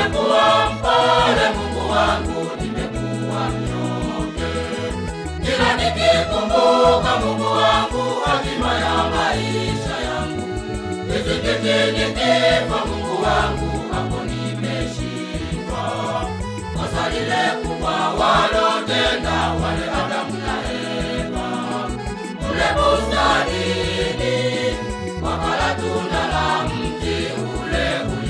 nimekuwa mpole Mungu wangu, nimekuwa mnyonge. Kila nikikumbuka Mungu wangu, hatima ya maisha yangu. Kizingiti nikifa Mungu wangu, hapo nimeshindwa. Kosa lile kubwa walotenda wale Adamu na Eva kule bustanini, wakala tunda la mti ule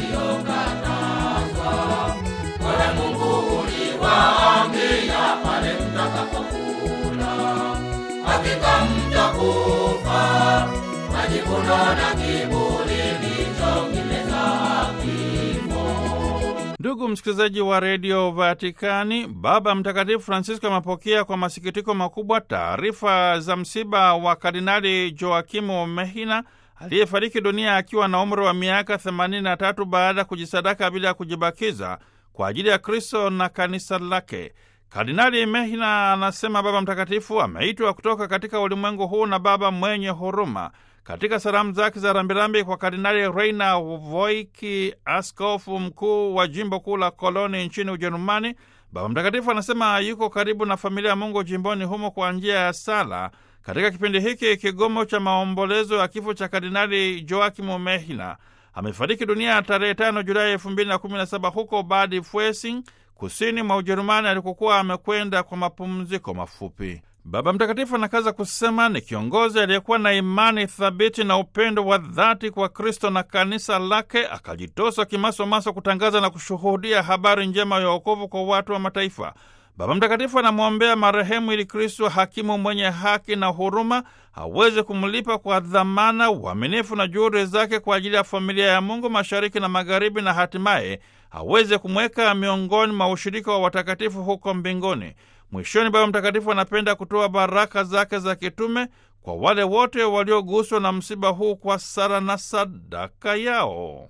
uliokatazwa. Ole Mungu uliwaambia pale mtakapokula, hakika mtakufa. Majivuno na kiburi ndicho kimezaa kifo. Ndugu msikilizaji wa redio Vatikani, Baba Mtakatifu Francisco amepokea kwa masikitiko makubwa taarifa za msiba wa Kardinali Joakimu Mehina aliyefariki dunia akiwa na umri wa miaka 83 baada ya kujisadaka bila ya kujibakiza kwa ajili ya Kristo na kanisa lake. Kardinali Mehina, anasema Baba Mtakatifu, ameitwa kutoka katika ulimwengu huu na Baba mwenye huruma. Katika salamu zake za rambirambi kwa Kardinali Reina Voiki, askofu mkuu wa jimbo kuu la Koloni nchini Ujerumani, Baba Mtakatifu anasema yuko karibu na familia ya Mungu jimboni humo kwa njia ya sala katika kipindi hiki kigomo cha maombolezo ya kifo cha Kardinali Joakimu Mehina. Amefariki dunia tarehe 5 Julai 2017 huko Bad Fuesing, kusini mwa Ujerumani, alikokuwa amekwenda kwa mapumziko mafupi. Baba Mtakatifu anakaza kusema ni kiongozi aliyekuwa na imani thabiti na upendo wa dhati kwa Kristo na kanisa lake, akajitosa kimasomaso kutangaza na kushuhudia habari njema ya wokovu kwa watu wa mataifa. Baba Mtakatifu anamwombea marehemu ili Kristo, hakimu mwenye haki na huruma, aweze kumlipa kwa dhamana, uaminifu na juhudi zake kwa ajili ya familia ya Mungu mashariki na magharibi, na hatimaye aweze kumweka miongoni mwa ushirika wa watakatifu huko mbinguni. Mwishoni, Baba Mtakatifu anapenda kutoa baraka zake za kitume kwa wale wote walioguswa na msiba huu kwa sala na sadaka yao.